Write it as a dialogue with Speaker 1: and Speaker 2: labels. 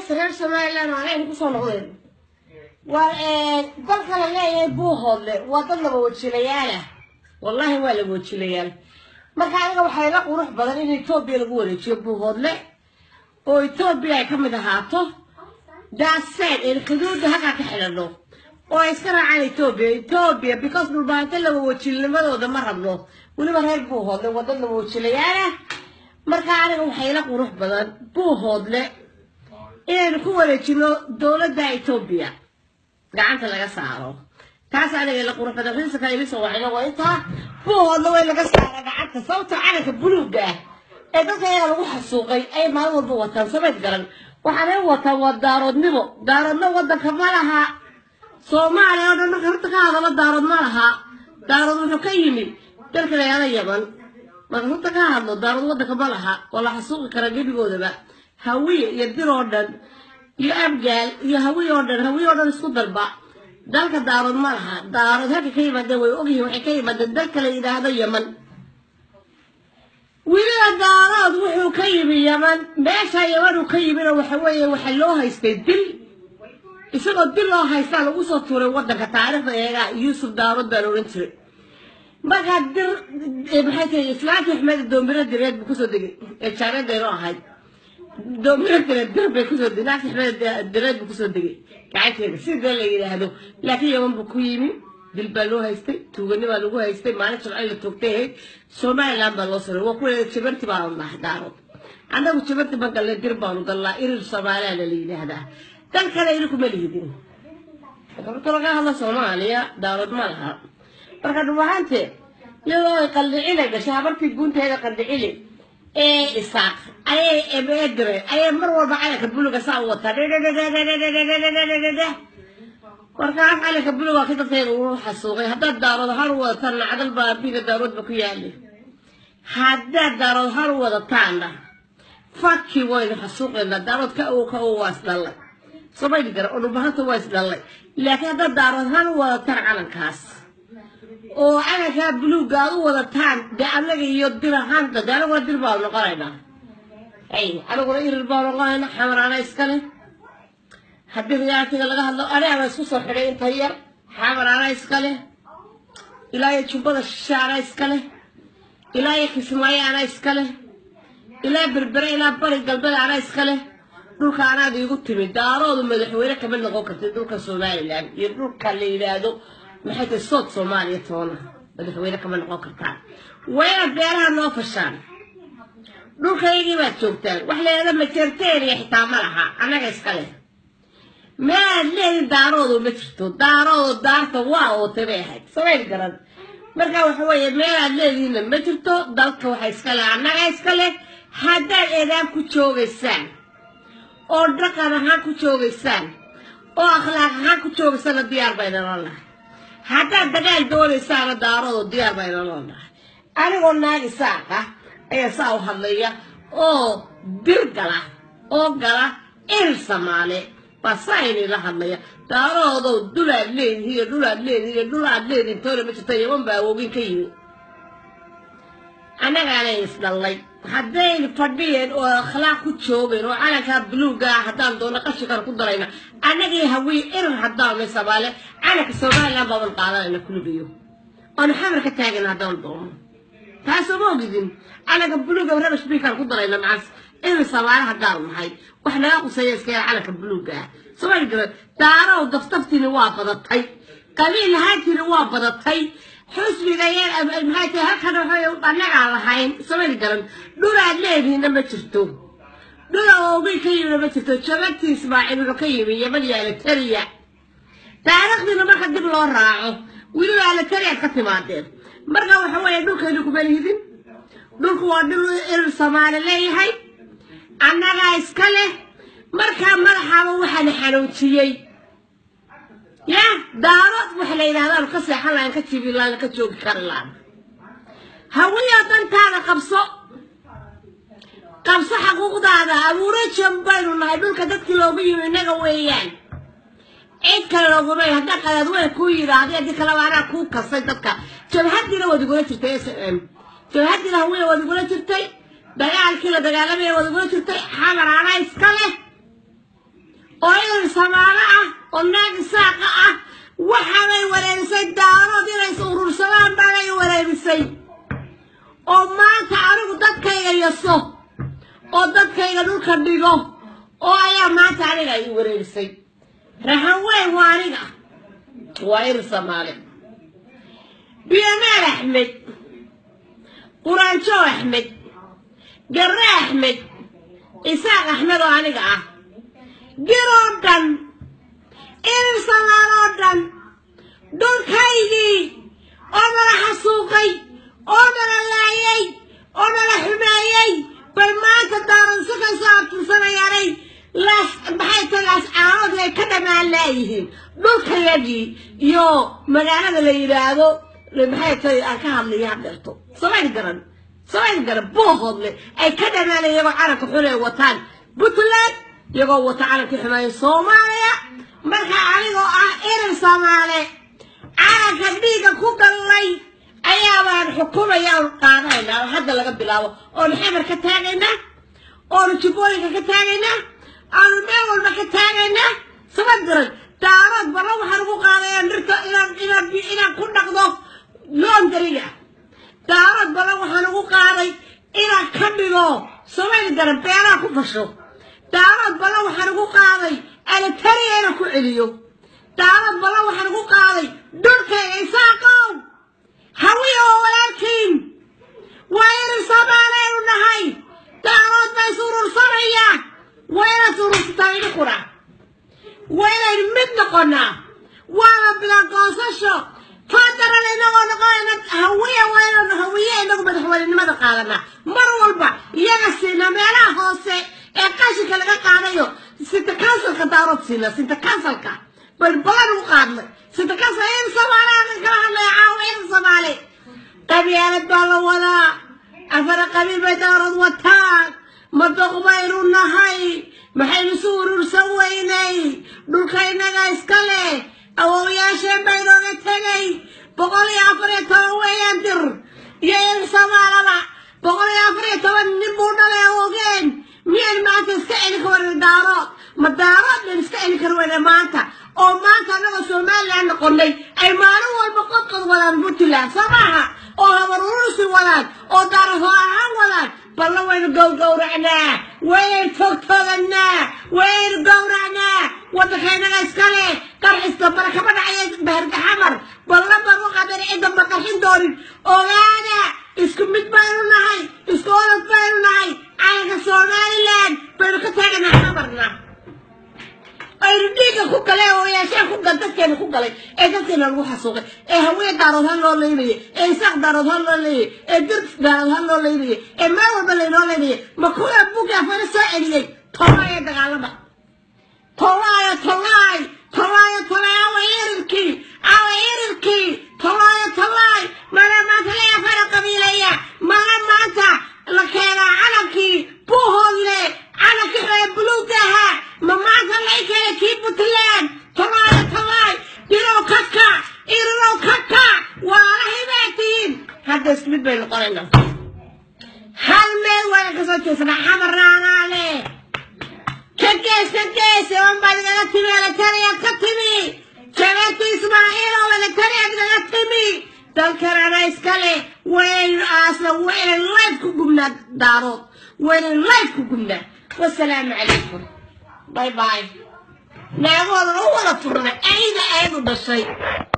Speaker 1: heesta reer somaliland aanaynu kusoo noqdeen waa dalka la leeyahay buuhoodle waa dad laba wajilayaalah wallahi waa laba wajilayaal marka aniga waxaa ila qurux badan in etoobiya lagu wareejiyo buuhoodle oo etoobiya ay ka mid ahaato daaseen een xuduudda halkaa ka xidhano oo ay iska raacaan etoobiya etoobiya because dhulbaanta laba wajilnimadooda ma rabno weliba reer buuhoodle waa dad laba wajilayaalah marka aniga waxaa ila qurux badan buuhoodle inaynu ku wareejino dowladda etoobiya gacanta laga saaro taas aniga ila qurux badan riisaka ilisa waxayna waa intaa buuhoodle way laga saara gacanta sababta calanka buluugga ah ee dadka iyaga lagu xasuuqay ay maalin walba wataan samayd garan waxaanay wataan waa daaroodnimo daaroodna wadanka ma laha soomaaliya oo dhan marka horta ka hadalo daarood ma laha daarood wuxuu ka yimid dalka layaala yaman marka horta ka hadlo daarood wadanka ma laha oo la xasuuqi kara gebigoodaba hawiye iyo dir oo dhan iyo abgaal iyo hawiye oo dhan hawiye oo dhan isku dalba dalka daarood ma laha daarood halka ka yimaadeen way ogyihiin waxay ka yimaadeen dalka la yidhaahdo yaman weliba daarood wuxuu ka yimi yaman meesha yaman uu ka yimina waxa weeye waxa loo haystay dil isagoo dil loo haystaa lagu soo tuuray wadanka taariikhda eegaa yuusuf daarood baa la odhan jiray markaa dir maxay tahay islaanta axmed doomiro direed buu kusoo degay ee jaareedayno ahayd doomiro direed dir bay kusoo degay naagta axmed direed buu kusoo degay gacanteeda sida la yidhaahdo laakiin yaman buu ku yimi dil baa loo haystay tuugani baa lagu haystay maalin jimcay la toogtay ahayd somaliland baa loo saray waa kuwa jabarti baanu nahay daarood annagu jabarti baan galnay dir baanu galnaa irir soomaaliyana la yidhaahdaa dal kale ina kuma lihidin marka laga hadlo soomaaliya daarood ma laha marka dhumahaante iyadoo ay qaldhicina gashay habartii guunteeda qaldhicili ee isaaq ayay ebeedire ayay mar walba calanka buluga saa u wataa markaas calanka buluga ka dadkayga uu xasuuqay haddaad daarood har u wadataan nacdal baa abiga daaroodba ku yaali haddaad daarood har u wadataanna faki waynu xasuuqaynaa daarood ka ow ka ow waa isdhallay somayli gara oo dhubahanta waa isdhallay laakiin haddaad daarood har u wadataan calankaas oo calankaa buluugga aad u wadataan dee annaga iyo dir ahaanta dee anaguna dir baanu noqonaynaa ay anaguna irir baanu noqonaynaa xamaraana iskale haddii riyaatiga laga hadlo aniga isku soo xidhay inta yar xamaraana iskale ilaa iyo jubbada shishe ana iskale ilaa iyo kismaayo ana iskale ilaa berbere ilaa bari galbeed ana iskale dhulka anaad iigu timi daaroodu madaxweyne kama noqon kartid dhulka somalilan iyo dhulka la yidhaahdo maxay tahay sood soomaaliya toona madaxweyne kama noqon kartaan waa inaad beeraha noo fashaan dhulkaygii baad joogtaan wax la yidhahdo majerteeriya xitaa ma laha annaga iska leh meelaad leedin daaroodu ma jirto daaroodu daarta waa ootay bay ahayd samayn garan marka waxa weeye meelaad leedihiinna ma jirto dalka waxa iska leh annaga iska leh haddaad eedaan ku joogaysaan oo dhaqan ahaan ku joogaysaan oo akhlaaq ahaan ku joogaysana diyaar bayna loonahay haddaad dagaal doonaysaana daaroodu diyaar bayna loonahay anigoo naagi saaqa ayaa saa u hadlaya oo dir gala oo gala il samaale baa saa inila hadlaya daaroodow dhulaad leedihi iyo dhulaad leedihi iyo dhulaad leedihin toona ma jirta yaman baa awoogin ka yimi annagaanay isdhallay haddaynu fadhiyeen oo akhlaaq ku joogeen oo calankaa buluugga ah haddaan doono qashinkana ku darayna annagii hawiye irir haddaanay soomaale calanka somaliland baaban qaadanayna kulubiyo oonu xamar ka taagayna haddaan doono taasoo ma ogidin calanka buluugga raba sbiikan ku darayna macas irir soomaale haddaanu nahay wax naga quseeya iska yar calanka buluugga ah soomaali garan daarow daftaftiini waa badatay qabiil lahaantiini waa badatay xusbiga yar maxay tahay halkan waxay annagaa lahayn samayn garan dhulaad leedihiinna ma jirto dhula oogay ka yimina ma jirto jabagtii ismaaciil wuxuu ka yimi yaman iyo alitaria taariikhdiina marka dib loo raaco weliba alitariaad ka timaadeen marka waxa weeye dhulkaynu kuma lihidin dhulku waa dhul irir soomaali leeyahay annagaa iska leh markaa madaxaaba waxaana xanuujiyey ya daarood waxa la yidhahdaanu ka seexan lahayn ka jibi lahayn ka joogi kari lahan hawiyo dantaada qabso qabso xaquuqdaada abuuro jam baynu nahay dhulka dadkii loogu yimi innaga weeyaan cid kale loogumay haddaa qadaad weyn kuu yidhaahdo haddii kaleba anaa kuu kasay dadka jabhadiina waad igula jirtay s m jabhadiina hawiya waad igula jirtay dagaalkii la dagaalamaya waad igula jirtay xamar anaa iska leh oo inan samaalo ah oo naag isaaqa ah waxaabay wareerisay daarood inay is urursadaan baanay wareerisay oo maanta anigu dadkayga yaso oo dadkayga dhulka dhigo oo ayaa maanta aniga i wareerisay rahan weyn waa aniga waa irin samaale biyamaal axmed quraanjo axmed garre axmed isaaq axmed oo aniga ah giroo dhan irin samaaloo dhan dhulkaygii oo nala xasuuqay oo nala laayay oo nala xumeeyey bay maanta daaransi ka soo abtirsanayaanay laas maxay tahay laas caanood ay ka dhammaan laayihiin dhulkayagii iyo magaalada la yidhaahdo maxay tahay aan ka hadlaya hadheerto samayn garan samayn garan boohoodle ay ka dhammaanay iyagoo calanka xun ay wataan puntland iyagoo wata calanka xumeeya soomaaliya marka anigoo ah irin soomaale calanka dhiigga ku gallay ayaabaan xukumaya oon qaadanaynaa oo hadda laga bilaabo oonu xamar ka taagaynaa oonu jubbooyinka ka taagaynaa aanu meel walba ka taagaynaa sama diran daarood balla waxaan ugu qaadaya dhirta inaan inaan inaan ku dhaqdo loondariga daarood balla waxaan ugu qaaday inaan ka dhigo samayni garan beeraha ku fasho daarood balla waxaan ugu qaaday alatariya inaan ku celiyo daarood balla waxaan ugu qaaday dhulkayga isaaqow hawiya oo walaalkiin waa irin soomaaleenu nahay daarood baa is urursanaya waa inaad urursataa idinkuna waa inaynu mid noqonaa waana bilaa goosasho fadaran inagoo noqonayna hawiya waa inaynu hawiye inagu madaxweynenimada qaadanaa mar walba iyaga siina meelaha hoose ee qashinka laga qaadayo sinta kansalka daarood siina sinta kansalka bal balan u qaadnay sinta kansal in soomaaliya kala hadlaya caawa in soomaali qabyaalad baa la wadaa afara qabiil bay daarood wataan madoq baynu nahay maxaynu isu urursan weynay dhulka innaga iska leh awowyaasheen baynooga tegay boqol iyo afar iyo toban weeyaan dir iyo in soomaalaba boqol iyo afar iyo toban nin buu dhalay awogeen miyaan maanta iska celi ka waran daarood ma daarood dhan iska celi kar weyna maanta oo maanta annagoo somaliland noqonay ay maalin walba qodqod wadaan puntland soo maaha oo habar urusi wadaan oo daarasoo ahaan wadaan balla waynu gowgowracnaa waynu togtoganaa waynu gowracnaa waddankaynaga iska leh qarxista barakama dhacaya bahargaxamar balla baan u qadan cidda ma qarxin doonin ogaada isku mid baynu nahay isku olad baynu nahay calanka somaliland baynu ka taaganaa xamarna aynu dhiigga ku galay oo yaasheen ku gal dadkeena ku galay ee dadkeena lagu xasuuqay ee haween daarood ha loo leynayay ee isaaq daarood ha loo leynayay ee dir daarood ha loo leynayay ee meel walba laynoo leynayay ma kuwa buga afana soo celiyey tolaayo dagaalama tolaayo tolaay tolaayo tolaay awa irirkii awa irirkii tolaayo tolaay mana maanta la afana qabiilaya mana maanta la keenaa calankii buuhoodle calankii reer buluugga ahaa ma maanta lay keena kii puntland tolaayo tolaay dirow kaka irirow kaka waalahay baa tihiin hadda isku mid bay noqonaynaa hal meel waana kasoo jeesanaa xamaraanaa leh ka gees ka gees ewan baad igaga timi eletariyaad ka timi jabeeti ismaaciil oo eletariyaad igaga timi dalkanana iska leh waynu aasna waynan life ku gubnaa daarood waynan life ku gubnaa wasalaamu calaykum باي باي نعم والله هو لا فرنا أين أين بشيء